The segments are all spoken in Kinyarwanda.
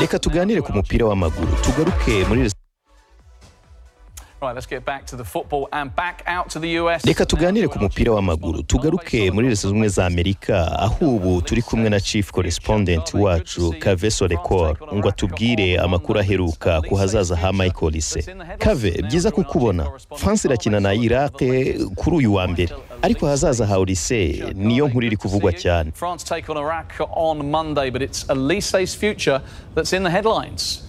reka tuganire ku mupira w'amaguru tugaruke muri Right, let's get back to the football and back out to the US. reka tuganire ku mupira w'amaguru tugaruke muri leta zunze ubumwe za amerika aho ubu turi kumwe na chief correspondent wacu kave sorekor ngo atubwire amakuru aheruka ku hazaza ha michael lise kave byiza kukubona france irakina na iraq kuri uyu wa mbere ariko ahazaza ha olise niyo nkuru iri kuvugwa cyane France take on Iraq on Monday, but it's Elise's future that's in the headlines.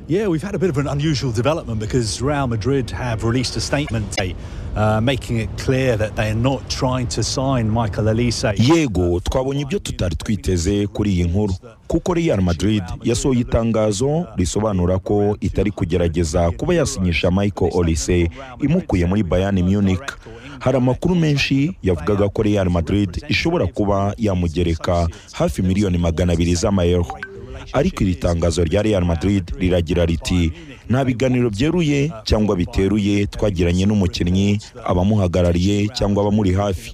Yeah, we've had a bit of an unusual development because Real Madrid have released a statement today, uh, making it clear that they are not trying to sign Michael Elise. yego twabonye ibyo tutari twiteze kuri iyi nkuru kuko real madrid yasohoye itangazo risobanura ko itari kugerageza kuba yasinyisha michael olise imukuye muri bayani munich hari amakuru menshi yavugaga ko real madrid ishobora kuba yamugereka hafi miliyoni magana abiri z'amayero ariko iri tangazo rya real madrid riragira riti nta biganiro byeruye cyangwa biteruye twagiranye n'umukinnyi abamuhagarariye cyangwa abamuri hafi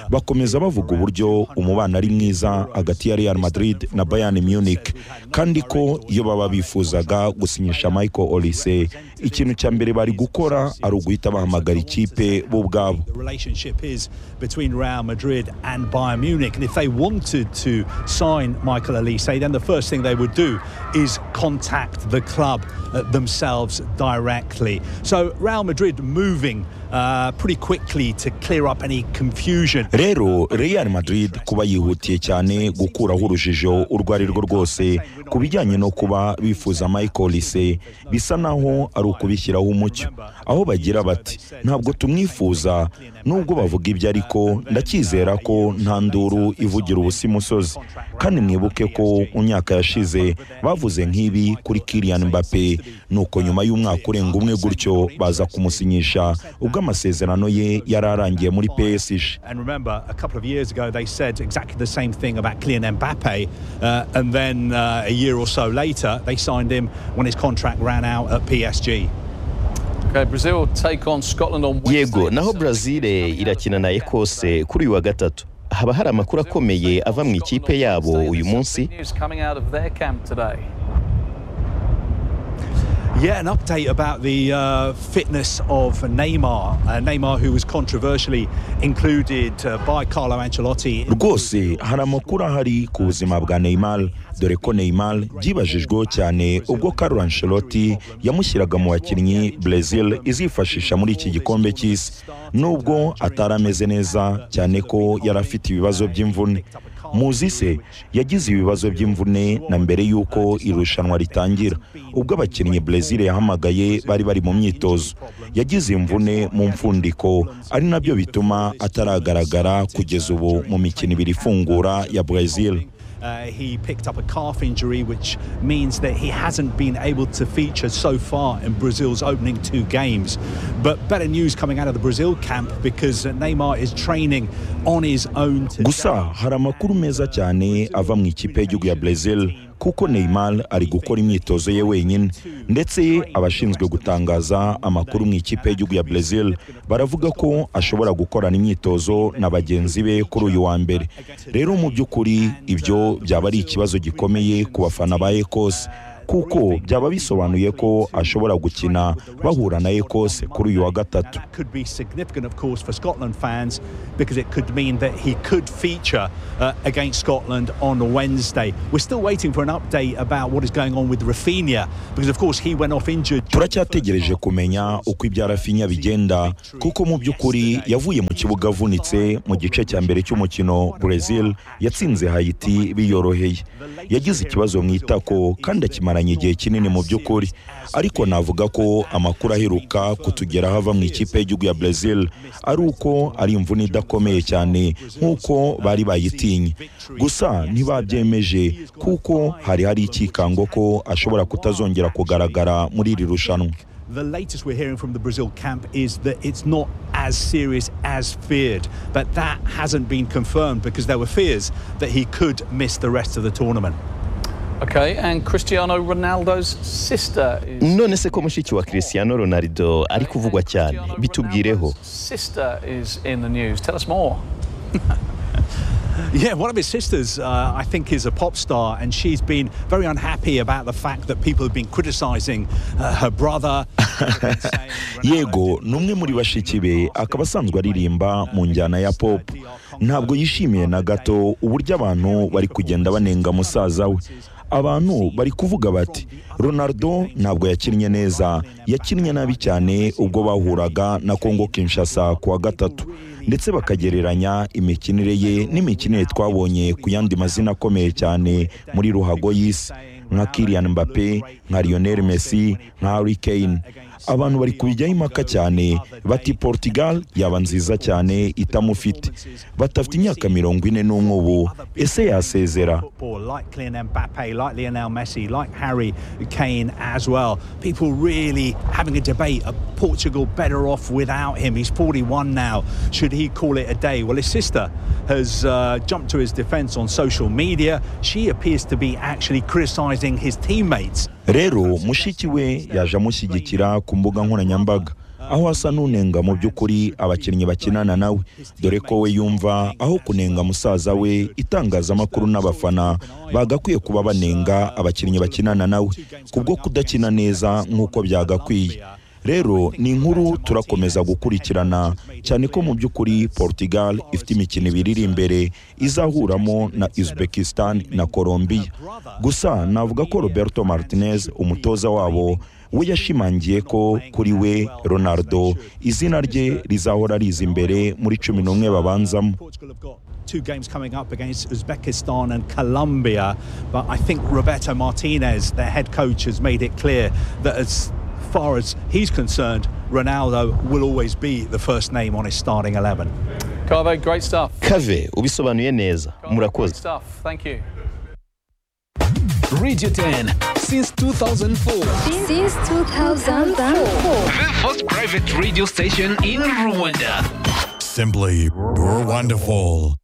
bakomeza bavuga uburyo umubano ari mwiza hagati ya real madrid na bayern munich kandi ko iyo baba bifuzaga gusinyisha michael olise ikintu cya mbere bari gukora ari uguhita bahamagara ikipe bo ubwabo The relationship is between Real Madrid and Bayern Munich, and if they wanted to sign Michael Elise, then the first thing they would do is contact the club uh, themselves directly. So Real Madrid moving uh, pretty quickly to clear up any confusion. rero real madrid kuba yihutiye cyane gukuraho urujijo urwo ari rwo rwose ku bijyanye no kuba bifuza michael lise bisa naho ari ukubishyiraho umucyo aho bagira bati ntabwo tumwifuza nubwo bavuga ibyo ariko ndacyizera ko nta nduru ivugira ubusa imusozi kandi mwibuke ko mu myaka yashize bavuze nk'ibi kuri kirian mbappe nuko nyuma y'umwaka urenga umwe gutyo baza kumusinyisha ubwo amasezerano ye yari arangiye muri psg And remember, a couple of years ago, they said exactly the same thing about Kylian Mbappe. Uh, and then uh, a year or so later, they signed him when his contract ran out at PSG. Okay, Brazil take on Scotland on Wednesday. yego naho brazil irakina na ekose kuri uyu wa gatatu haba hari amakuru akomeye ava mu ikipe yabo uyu munsi News coming out of their camp today. Yeah, an update about the uh, fitness of Neymar. Uh, Neymar, who was controversially included uh, by Carlo Ancelotti. in- rwose hari amakuru ahari ku buzima bwa neymar dore ko neymar byibajijweho cyane ubwo Carlo Ancelotti yamushyiraga mu bakinnyi Brazil izifashisha muri iki gikombe cy'isi nubwo atari ameze neza cyane ko yari afite ibibazo by'imvune muzi se yagize ibibazo by'imvune na mbere y'uko irushanwa ritangira ubwo abakinnyi Brazil yahamagaye bari bari mu myitozo yagize imvune mu mfundiko ari nabyo bituma ataragaragara kugeza ubu mu mikino ibiri ifungura ya Brazil Uh, he picked up a calf injury, which means that he hasn't been able to feature so far in Brazil's opening two games. But better news coming out of the Brazil camp because Neymar is training on his own. Today. gusa hari amakuru meza cyane ava mu ikipe y'igihugu ya Brazil kuko Neymar ari gukora imyitozo ye wenyine ndetse abashinzwe gutangaza amakuru mu ikipe y'igihugu ya Brazil baravuga ko ashobora gukorana imyitozo na bagenzi be kuri uyu wa mbere rero mu by'ukuri ibyo byaba ari ikibazo gikomeye ku bafana ba Ecos kuko byaba bisobanuye ko ashobora gukina bahura na Ecos kuri uyu wa gatatu That could be significant, of course, for Scotland fans because it could mean that he could feature uh, against Scotland on Wednesday. We're still waiting for an update about what is going on with Rafinha because, of course, he went off injured. turacyategereje kumenya uko ibya rafinya bigenda kuko mu by'ukuri yavuye mu kibuga avunitse mu gice cya mbere cy'umukino Brazil yatsinze Haiti biyoroheye yagize ikibazo mu itako kandi akimaranye igihe kinini mu by'ukuri ariko navuga ko amakuru aheruka kutugeraho ava mu ikipe y'igihugu ya Brazil ari uko ari imvune idakomeye cyane nk'uko bari bayitinye gusa ntibabyemeje kuko hari hari ikikango ko ashobora kutazongera kugaragara muri iri rushanwa The latest we're hearing from the Brazil camp is that it's not as serious as feared, but that hasn't been confirmed because there were fears that he could miss the rest of the tournament. Okay, and Cristiano Ronaldo's sister is none se ko mushiki wa cristiano ronaldo ari kuvugwa cyane Cristiano bitumbwireho Ronaldo's Sister is in the news. Tell us more. Yeah, one of his sisters, uh, I think, is a pop star, and she's been very unhappy about the fact that people have been criticizing uh, her brother. yego ni umwe muri bashiki be akaba asanzwe aririmba mu njyana ya pop ntabwo yishimiye na gato uburyo abantu bari kugenda banenga musaza we abantu bari kuvuga bati ronaldo ntabwo yakinnye neza yakinnye nabi cyane ubwo bahuraga na kongo kinshasa ku wa gatatu ndetse bakagereranya imikinire ye n'imikinire twabonye ku yandi mazina akomeye cyane muri ruhago y'isi nka kirian mbappe nka lionel messi nka harry kane abantu bari kubijyaho impaka cyane bati portugal yaba nziza cyane itamufite batafite imyaka mirongo ine n'umwe ubu ese yasezera football, like Kylian Mbappe, like Lionel Messi, like Harry Kane as well. People really having a debate: are Portugal better off without him? He's 41 now. Should he call it a day? Well, his sister has uh, jumped to his defence on social media. She appears to be actually criticising his teammates. rero mushiki we yaje amushyigikira ku mbuga nkoranyambaga aho asa n'unenga mu by'ukuri abakinnyi bakinana nawe dore ko we yumva aho kunenga musaza we itangazamakuru n'abafana bagakwiye kuba banenga abakinnyi bakinana nawe kubwo kudakina neza nk'uko byagakwiye rero ni inkuru turakomeza gukurikirana cyane ko mu by'ukuri portugal ifite imikino ibiri iri imbere izahuramo na uzbekistan na colombia gusa navuga ko roberto martinez umutoza wabo we yashimangiye ko kuri we ronaldo izina rye rizahora riza imbere muri cumi n'umwe babanzamo Portugal have got two games coming up against Uzbekistan and Colombia, but I think Roberto Martinez, their head coach, has made it clear that as far as he's concerned, Ronaldo will always be the first name on his starting 11. Carvo, great stuff. kave ubisobanuye neza Carvo, Great murakoze stuff. Thank you. Radio 10 since 2004. Since 2004. The first private radio station in Rwanda. Simply wonderful.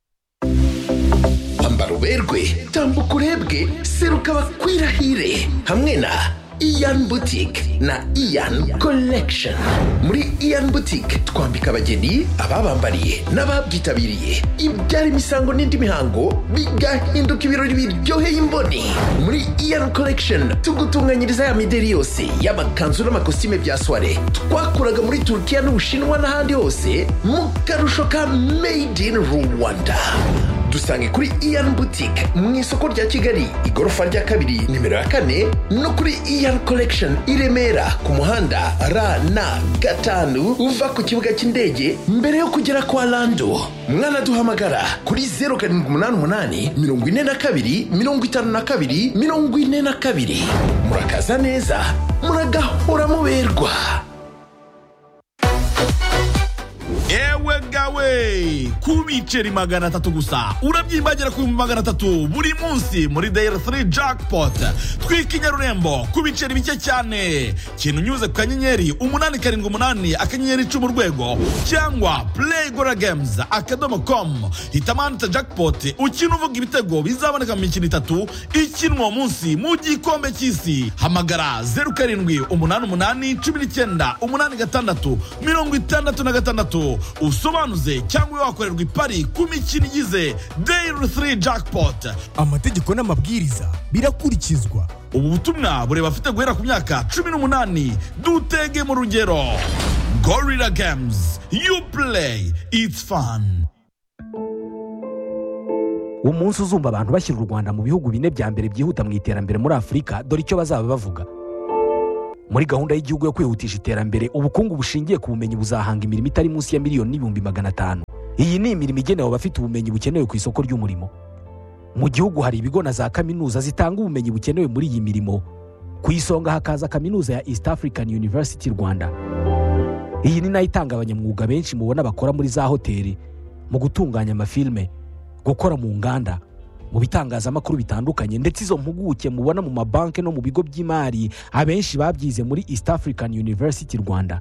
kwambara uberwe tambuka urebwe seruka bakwirahire hamwe na iyan boutique na iyan collection muri iyan boutique twambika abageni ababambariye n'ababyitabiriye ibyara imisango n'indi mihango bigahinduka ibirori biryoheye imboni muri iyan collection tugutunganyiriza ya mideri yose y'amakanzu n'amakositime bya soire twakuraga muri turukiya n'ubushinwa n'ahandi hose mu karusho ka made in rwanda dusange kuri iyan boutique mu isoko rya kigali igorofa rya kabiri nimero ya kane no kuri iyan collection i remera ku muhanda rn gatanu uva ku kibuga cy'indege mbere yo kugera kwa lando mwanaduhamagara kuri 0788 42 52 42 murakaza neza muragahora muberwa Ewe gawe ku biceri magana atatu gusa urabyimbagera ku bihumbi magana atatu buri munsi muri dayari 3 jackpot twika inyarurembo ku biceri bike cyane kintu unyuze ku kanyenyeri umunani karindwi umunani akanyenyeri icumi urwego cyangwa play gora games akadomo com hitamo ahanditse jackpot ukina uvuga ibitego bizaboneka mu mikino itatu ikinwa uwo munsi mu gikombe cy'isi hamagara zeru karindwi umunani umunani cumi n'icyenda umunani gatandatu mirongo itandatu na gatandatu usobanuze cyangwa wakorerwa ipari ku mikino igize dayiri 3 jackpot amategeko n'amabwiriza birakurikizwa ubu butumwa bureba afite guhera ku myaka cumi n'umunani dutege mu rugero gorira games you play it's fun umunsi uzumva abantu bashyira u rwanda mu bihugu bine bya mbere byihuta mu iterambere muri afurika dore icyo bazaba bavuga muri gahunda y'igihugu yo kwihutisha iterambere ubukungu bushingiye ku bumenyi buzahanga imirimo itari munsi ya miliyoni n'ibihumbi magana atanu iyi ni imirimo igenewe abafite ubumenyi bukenewe ku isoko ry'umurimo mu gihugu hari ibigo na za kaminuza zitanga ubumenyi bukenewe muri iyi mirimo ku isonga hakaza kaminuza ya east african university rwanda iyi ni nayo itanga abanyamwuga benshi mubona bakora muri za hoteli mu gutunganya amafilme gukora mu nganda mu bitangazamakuru bitandukanye ndetse izo mpuguke mubona mu mabanki no mu bigo by'imari abenshi babyize muri east african university rwanda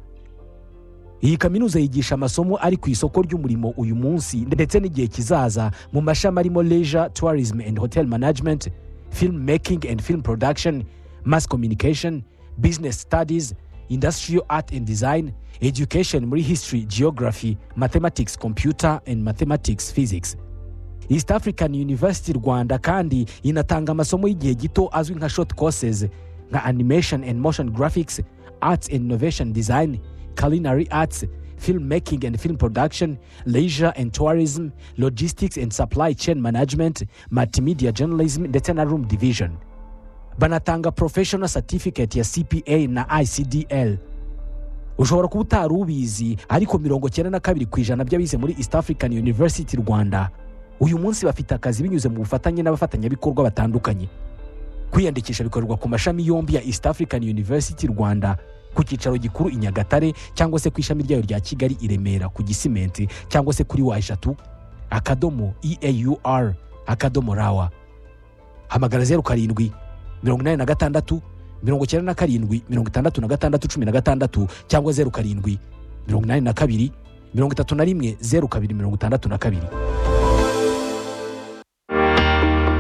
iyi kaminuza yigisha amasomo ari ku isoko ry'umurimo uyu munsi ndetse n'igihe kizaza mu mashami arimo leisure tourism and hotel management film making and film production mass communication business studies industrial art and design education muri history geography mathematics computer and mathematics physics east african university rwanda kandi inatanga amasomo y'igihe gito azwi nka short courses nka animation and motion graphics arts and innovation design culinary arts film making and film production leisure and tourism logistics and supply chain management multimedia journalism ndetse na room division banatanga professional certificate ya cpa na icdl ushobora kuba utari ubizi ariko mirongo cyenda na kabiri ku ijana by'abize muri east african university rwanda uyu munsi bafite akazi binyuze mu bufatanye n'abafatanyabikorwa batandukanye kwiyandikisha bikorerwa ku mashami yombi ya east african university rwanda ku cyicaro gikuru i nyagatare cyangwa se ku ishami ryayo rya kigali i remera ku gisimenti cyangwa se kuri wa eshatu akadomo eaur akadomo rawa hamagara zeru karindwi mirongo inani na gatandatu mirongo icyenda na karindwi mirongo itandatu na gatandatu cumi na gatandatu cyangwa zeru karindwi mirongo inani na kabiri mirongo itatu na rimwe zeru kabiri mirongo itandatu na kabiri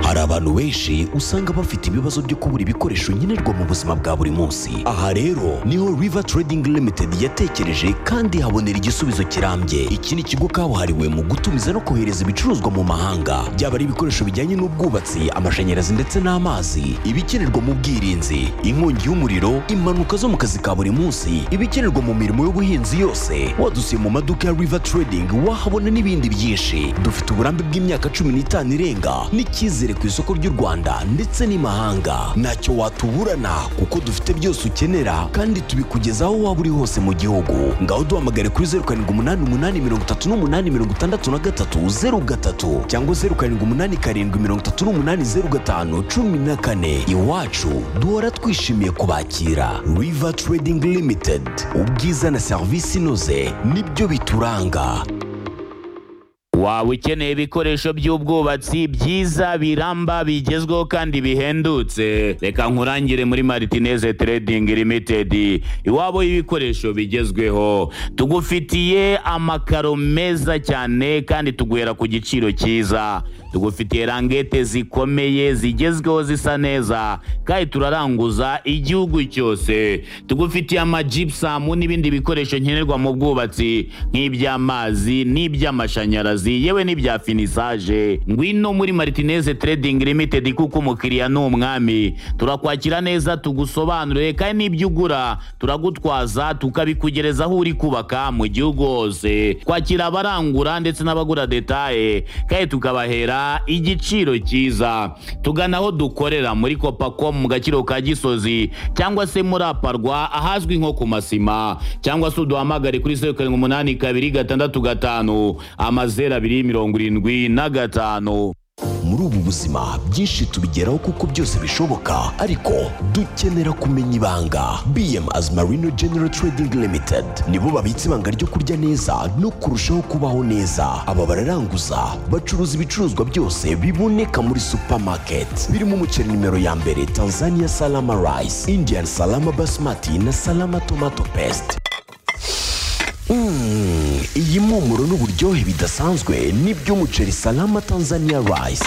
hari abantu benshi usanga bafite ibibazo byo kubura ibikoresho nkenerwa mu buzima bwa buri munsi aha rero niho river trading limited yatekereje kandi habonera igisubizo kirambye iki ni ikigo kabuhariwe mu gutumiza no kohereza ibicuruzwa mu mahanga byaba ari ibikoresho bijyanye n'ubwubatsi amashanyarazi ndetse n'amazi ibikenerwa mu bwirinzi inkongi y'umuriro impanuka zo mu kazi ka buri munsi ibikenerwa mu mirimo y'ubuhinzi yose wadusiye mu maduka ya river trading wahabona n'ibindi byinshi dufite uburambe bw'imyaka cumi n'itanu irenga n'icyizere ku isoko ry'u Rwanda ndetse n'imahanga ntacyo watuburana kuko dufite byose ukenera kandi tubikugezaho waba uri hose mu gihugu ngaho duhamagare kuri zeru karindwi umunani umunani mirongo itatu n'umunani mirongo itandatu na gatatu zeru gatatu cyangwa zeru karindwi umunani karindwi mirongo itatu n'umunani zeru gatanu cumi na kane iwacu duhora twishimiye kubakira river trading limited ubwiza na serivisi inoze nibyo bituranga waba ukeneye ibikoresho by'ubwubatsi byiza biramba bigezweho kandi bihendutse reka nkurangire muri maritineze trading limitedi iwabo y'ibikoresho bigezweho tugufitiye amakaro meza cyane kandi tuguhera ku giciro cyiza tugufitiye rangete zikomeye zigezweho zisa neza kandi turaranguza igihugu cyose tugufitiye amajipusamu n'ibindi bikoresho nkenerwa mu bwubatsi nk'iby'amazi n'iby'amashanyarazi akazi yewe n'ibya finisaje ngwino muri maritineze trading limited kuko umukiriya ni umwami turakwakira neza tugusobanurire kandi n'ibyo ugura turagutwaza tukabikugereza aho uri kubaka mu gihugu hose kwakira abarangura ndetse n'abagura detaye kandi tukabahera igiciro cyiza tugana aho dukorera muri kopacom mu gaciro ka gisozi cyangwa se muri aparwa ahazwi nko ku masima cyangwa se uduhamagare kuri zeru karindwi umunani kabiri gatandatu gatanu amazeru abiri mirongo irindwi na gatanu muri ubu buzima byinshi tubigeraho kuko byose bishoboka ariko dukenera kumenya ibanga bm as marino general trading limited nibo babitse ibanga ryo kurya neza no kurushaho kubaho neza aba bararanguza bacuruza ibicuruzwa byose biboneka muri supermarket birimo umuceri nimero ya mbere tanzania salama rice indian salama basmati na salama tomato paste Mm, iyi mpumuro n'uburyohe bidasanzwe n'iby'umuceri salama tanzania rice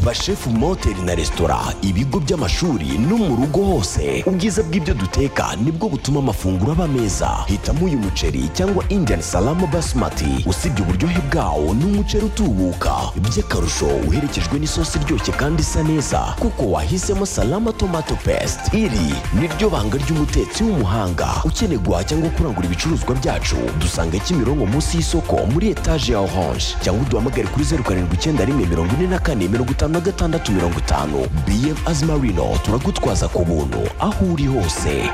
bashefu mu mahoteli na resitora ibigo by'amashuri no mu rugo hose ubwiza bw'ibyo duteka nibwo butuma amafunguro aba meza hitamo uyu muceri cyangwa indian salama basmati usibye uburyohe bwawo ni umuceri utubuka by'akarusho uherekejwe n'isosi iryoshye kandi isa neza kuko wahisemo salama tomato paste iri niryo banga ry'umutetsi w'umuhanga ukeneye guhaha cyangwa kurangura ibicuruzwa byacu dusanga kimironko munsi y'isoko muri etaje ya orange cyangwa uduhamagare kuri zeru karindwi icyenda rimwe mirongo ine na kane mirongo itanu na gatandatu mirongo itanu bm azimarino turagutwaza ku buntu aho uri hose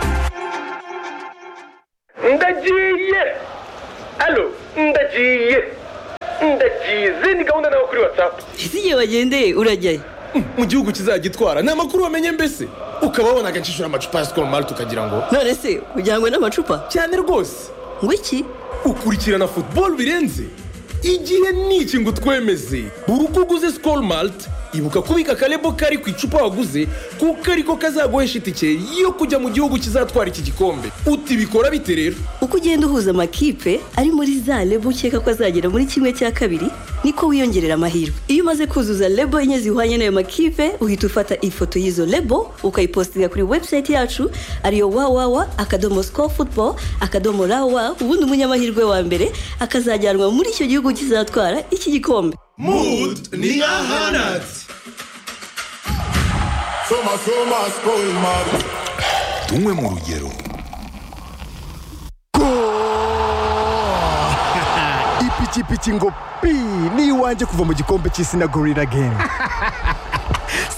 ndagiye alo ndagiye ndagize ni gahunda nawe kuri watsapu ese igihe bagendeye urajyayo mu gihugu kizagitwara ni amakuru wamenye mbese ukaba wabona agacishura amacupa ya sikoro mari tukagira ngo none se ujyanywe n'amacupa cyane rwose ngo iki ukurikirana futuboro birenze igihe niki ngo utwemeze buri uko uguze sikoro marite ibuka kubika akarebo kari ku icupa waguze kuko ariko kazaguhesha itike yo kujya mu gihugu kizatwara iki gikombe utibikora bite rero uko ugenda uhuza amakipe ari muri za rebo ukeka ko azagera muri kimwe cya kabiri niko wiyongerera amahirwe iyo umaze kuzuza rebo enye zihwanye n'ayo makipe uhita ufata ifoto y'izo rebo ukayipositinga kuri webusayiti yacu ariyo wawawa akadomo sikoru futuboro akadomo rawa ubundi umunyamahirwe wa mbere akazajyanwa muri icyo gihugu kizatwara iki gikombe mood ni ahanat soma soma spoil mart tumwe mu rugero ipikipiki ngo pi ni iwanjye kuva mu gikombe cy'isi na gorira gemu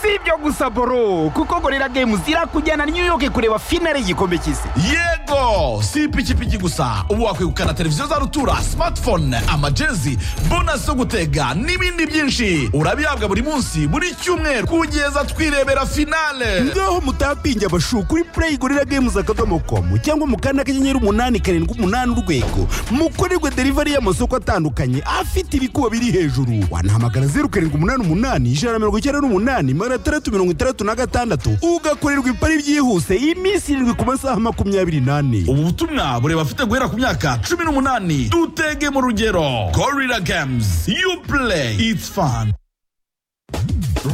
si ibyo gusa boro kuko gorira gemu zirakujyana new york kureba finale y'igikombe cy'isi yego si ipikipiki gusa ubu wakwegukana televiziyo za rutura smartphone amajezi bonasi zo gutega n'ibindi byinshi urabihabwa buri munsi buri cyumweru kugeza twirebera finale ngaho mutapinge abashu kuri play gorira games akadomo komu cyangwa mu kanda kanyenyeri umunani karindwi umunani urwego mukorerwe delivery y'amasoko atandukanye afite ibikuba biri hejuru wanahamagara zeru karindwi umunani umunani ijana na mirongo icyenda n'umunani magana atandatu mirongo itandatu na gatandatu ugakorerwa ipari byihuse iminsi irindwi ku masaha makumyabiri n'ane ubu butumwa bureba abafite guhera ku myaka cumi n'umunani dutege mu rugero gorira games you play it's fun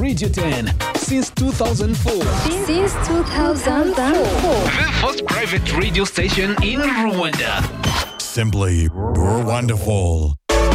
Radio 10 since 2004. Since 2004. The first private radio station in Rwanda. simply wonderful